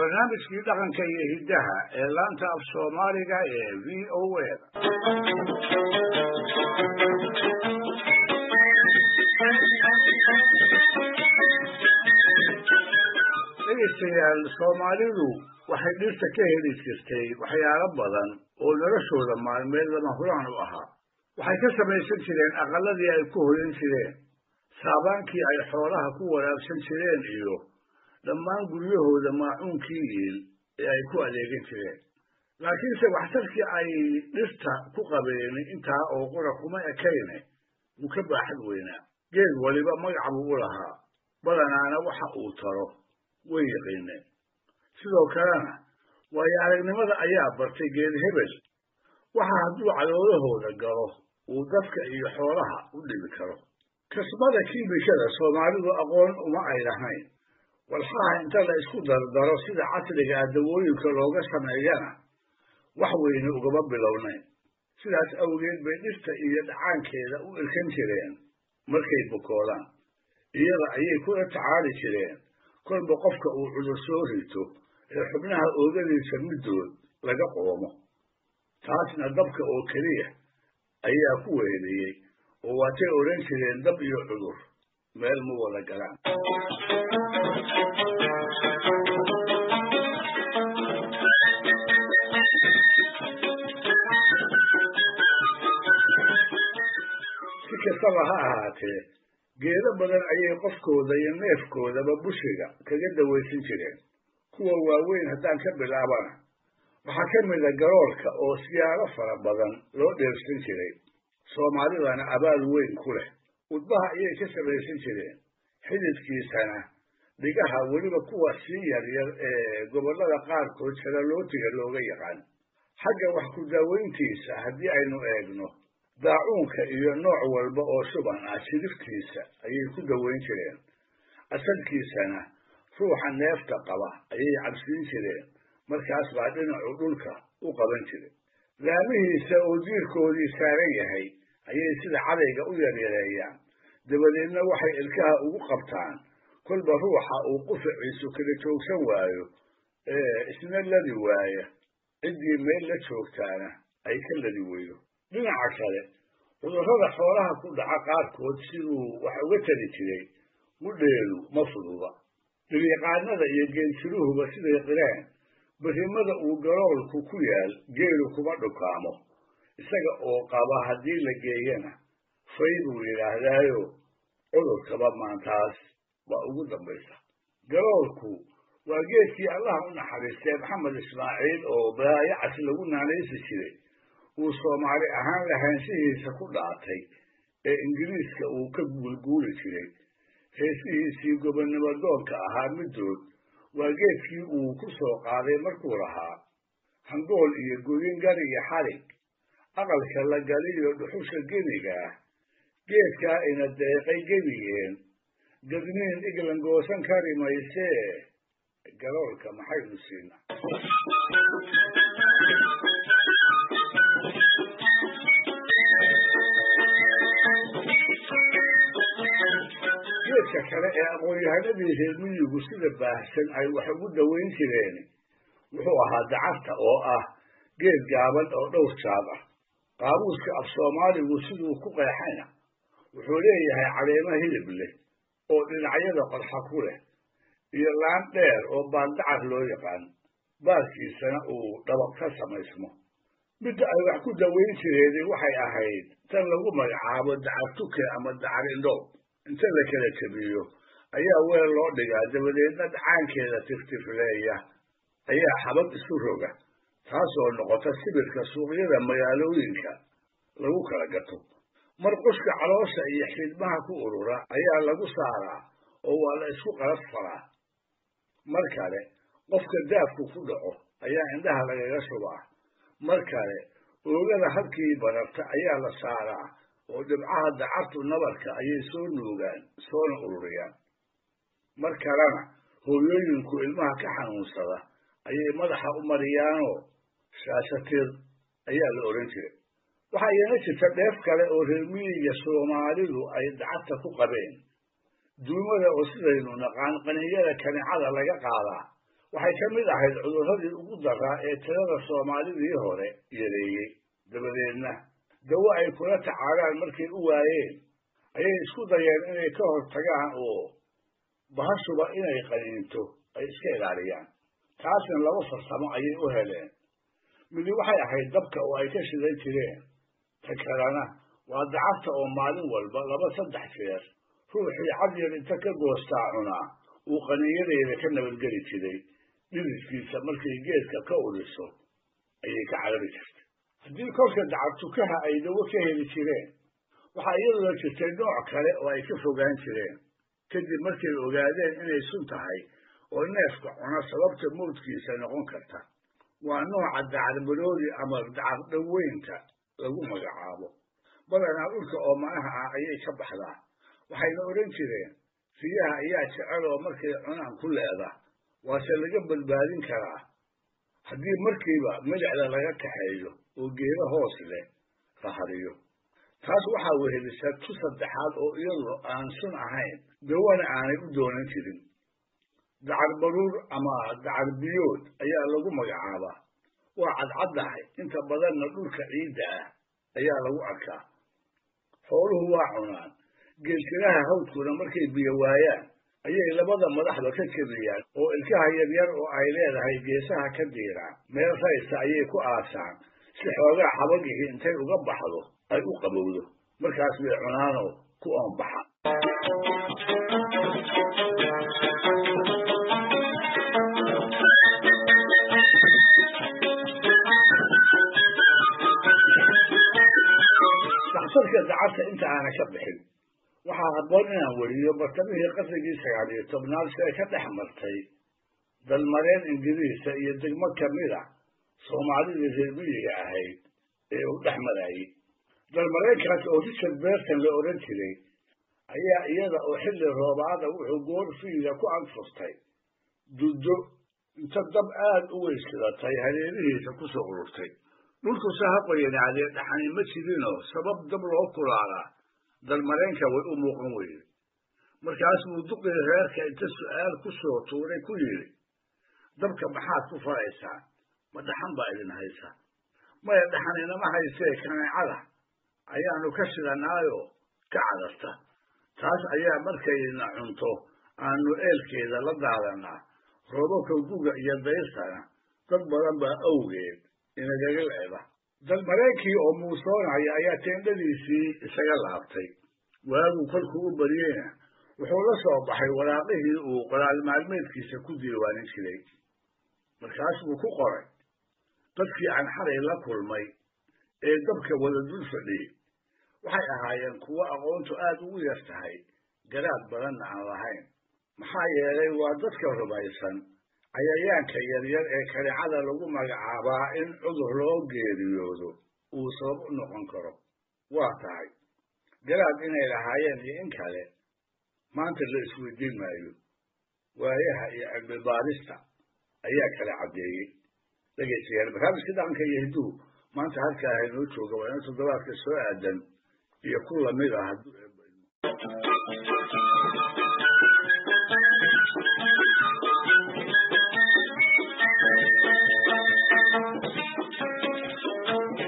barnaamijkii dhaqanka iyo hiddaha ee laanta af soomaaliga ee v o a dhegeystayaal soomaalidu waxay dhirta ka heli jirtay waxyaalo badan oo noloshooda maalmeed lama huraan u ahaa waxay ka samaysan jireen aqalladii ay ku hoyan jireen saabaankii ay xoolaha ku waraabsan jireen iyo dhammaan guryahooda maacuunkii iil ee ay ku adeegan jireen laakiinse waxtarkii ay dhirta ku qabeen intaa oo qura kuma ekayne wuu ka baaxad weynaa geed waliba magac buu u lahaa badanaana waxa uu taro way yaqiineen sidoo kalena waayo aragnimada ayaa bartay geed hebel waxa hadduu caloolahooda galo uu dadka iyo xoolaha u dhibi karo kasbada kiimikada soomaalidu aqoon uma ay lahayn walxaha inta la isku dardaro sida casriga ah dawooyinka looga sameeyana wax weyne ugama bilownayn sidaas awgeed bay dhirta iyo dhacaankeeda u irkan jireen markay bukoodaan iyada ayay kula tacaali jireen kolba qofka uu cudur soo rito ee xubnaha oogadiisa middood laga qoomo taasna dabka oo keliya ayaa ku weheliyey oo waatay odhan jireen dab iyo cudur meel ma wada galaan si kastaba ha ahaatee geedo badan ayay qofkooda iyo neefkoodaba bushiga kaga dawaysan jireen kuwa waaweyn haddaan ka bilaabana waxaa ka mida garoolka oo siyaalo fara badan loo dheersan jiray soomaalidana abaal weyn ku leh udbaha ayay ka samaysan jireen xididkiisana dhigaha weliba kuwa sii yaryar ee gobollada qaarkood jalalootiga looga yaqaan xagga wax ku daaweyntiisa haddii aynu eegno daacuunka iyo nooc walba oo shuban ah shiriftiisa ayay ku daweyn jireen asalkiisana ruuxa neefta qaba ayay cabsiin jireen markaas baa dhinacu dhulka u qaban jiray laamihiisa oo diirkoodii saaran yahay ayay sida cadayga u yaryareeyaan dabadeedna waxay ilkaha ugu qabtaan kolba ruuxa uu qufaciisu kala joogsan waayo ee isna ladi waaya ciddii meel la joogtaana ay ka ladi weydo dhinaca kale cudurrada xoolaha ku dhaca qaarkood siduu wax uga tari jiray mudheelu ma fududa dhilyaqaanada iyo geeljiruhuba siday qireen berrimada uu garoolku ku yaal geelu kuma dhukaamo isaga oo qaba haddii la geeyana fay buu yidhaahdaayo cudurkaba maantaas waa ugu dambaysa garoolku waa geedkii allah u naxariistay maxamed ismaaciil oo baayacas lagu naanaysi jiray uu soomaali ahaan lahaanshihiisa ku dhaatay ee ingiriiska uu ka guulguuli jiray heesihiisii gobonnimo doonka ahaa middood waa geedkii uu ku soo qaaday markuu lahaa hangool iyo goyin gar iyo xarig aqalka la galiyo dhuxusha geniga ah geedkaa ina deeqay gebigeen gadniin iglan goosan kari maysee galoolka maxaynu siina geedka kale ee aqoon-yahanadii reer miyigu sida baahsan ay wax ugu daweyn jireen wuxuu ahaa dacarta oo ah geed gaaban oo dhowr jaad ah qaamuuska af soomaaligu siduu ku qeexayna wuxuu leeyahay caleemo hilib leh oo dhinacyada qodxa ku leh iyo laan dheer oo baandacar loo yaqaan baaskiisana uu dhabaq ka samaysmo midda ay wax ku daweyn jireeni waxay ahayd tan lagu magacaabo dacar tuke ama dacar indhoob inta la kala jabiyo ayaa weel loo dhigaa dabadeedna dhacaankeeda tiftifleeya ayaa xabad isu roga taasoo noqota sibirka suuqyada magaalooyinka lagu kala gato mar qushka caloosha iyo xidmaha ku urura ayaa lagu saaraa oo waa la isku qalas faraa mar kale qofka daafku ku dhaco ayaa indhaha lagaga shubaa mar kale oogada halkii bararta ayaa la saaraa oo dhibcaha dacartu nabarka ayay soo nuugaan soona ururiyaan mar kalena hooyooyinku ilmaha ka xanuunsada ayay madaxa u mariyaanoo shaashatir ayaa la odhan jiray waxaa iyana jirta dheef kale oo reer miyiga soomaalidu ay dacarta ku qabeen duumada oo sidaynu naqaan qaninyada kanicada laga qaadaa waxay ka mid ahayd cudurradii ugu daraa ee tirada soomaalidii hore yareeyey dabadeedna dawo ay kula tacaalaan markay u waayeen ayay isku dayeen inay ka hor tagaan oo bahashuba inay qaniinto ay iska ilaaliyaan taasna laba farsamo ayay u heleen midi waxay ahayd dabka oo ay ka shidan jireen ta kalena waa dacafta oo maalin walba laba saddex jeer ruuxii cadyar inta ka goostaa cunaa uu qaniinyadeeda ka nabadgeli jiray dhididkiisa markay geedka ka uriso ayay ka carabi jirtay haddii kolka dacabtukaha ay dawo ka heli jireen waxaa iyadoo jirtay nooc kale oo ay ka fogaan jireen kadib markay ogaadeen inay sun tahay oo neefka cuna sababta mawdkiisa noqon karta waa nooca dacadmaroodi ama dacardhaweynta lagu magacaabo badanaa dhulka oomanaha ah ayay ka baxdaa waxayna odhan jireen riyaha ayaa jecel oo markay cunaan ku leeda waase laga badbaadin karaa haddii markiiba midicda laga kaxeeyo oo geedo hoos leh la hariyo taas waxaa wehelisa tu saddexaad oo iyadu aan sun ahayn dawana aanay u doonan jirin dacar baruur ama dacar biyood ayaa lagu magacaabaa waa cadcaddahay inta badanna dhulka ciidda ah ayaa lagu arkaa xooluhu waa cunaan geeltiraha hawdkuna markay biyo waayaan ayay labada madaxba ka jebiyaan oo ilkaha yaryar oo ay leedahay geesaha ka diiraan meel raysta ayay ku aasaan si xoogaa xabagihii intay uga baxdo ay u qabowdo markaas bay cunaanoo ku oonbaxa daxtarka dacabta inta aana ka bixin waxaa habboon inaan weriyo bartamihii qarnigii sagaal iyo tobnaad si ay ka dhex martay dalmareen ingiriisa iyo degmo kamida soomaalidii reer miyiga ahayd ee uu dhex marayey dalmareenkaas oo richard berton la odhan jiray ayaa iyada oo xilli roobaada wuxuu goor fiida ku anfurtay duddo inta dab aad u weysidatay hareerihiisa ku soo ururtay dhulkuse ha qoyanaadee dhaxani ma jirinoo sabab dab loo kulaalaa dalmareenka way u muuqan weyde markaas buu duqii reerka inta su'aal ku soo tuuray ku yidhi dabka maxaad ku faraysaan ma dhaxan baa idin haysa maya dhaxan inama haysee kaneecada ayaanu ka shidanaayoo ka cadarta taas ayaa markayna cunto aanu eelkeeda la daadanaa roobabka guga iyo dayrtana dad badan baa awgeed inagaga leeda dalmareenkii oo muusoonaya ayaa teendhadiisii isaga laabtay waaguu kolkuu u baryeyna wuxuu la soo baxay waraaqihii uu qoraal maalmeedkiisa ku diiwaanin jiray markaas buu ku qoray dadkii aan xalay la kulmay ee dabka wada dul fadhiyey waxay ahaayeen kuwo aqoontu aad ugu yar tahay garaad badanna aan lahayn maxaa yeelay waa dadka rumaysan cayayaanka yaryar ee kaneecada lagu magacaabaa in cudur loo geeriyoodo uu sabab u noqon karo waa tahay garaad inay lahaayeen iyo in kale maanta la isweydiin maayo waayaha iyo cilmi baarista ayaa kala caddeeyey dhegaystayaal barnaamijka dhaqanka iyo hidduhu maanta halkaa haynoo jooga waa ina toddobaadka soo aadan iyo ku lamid ah hadduu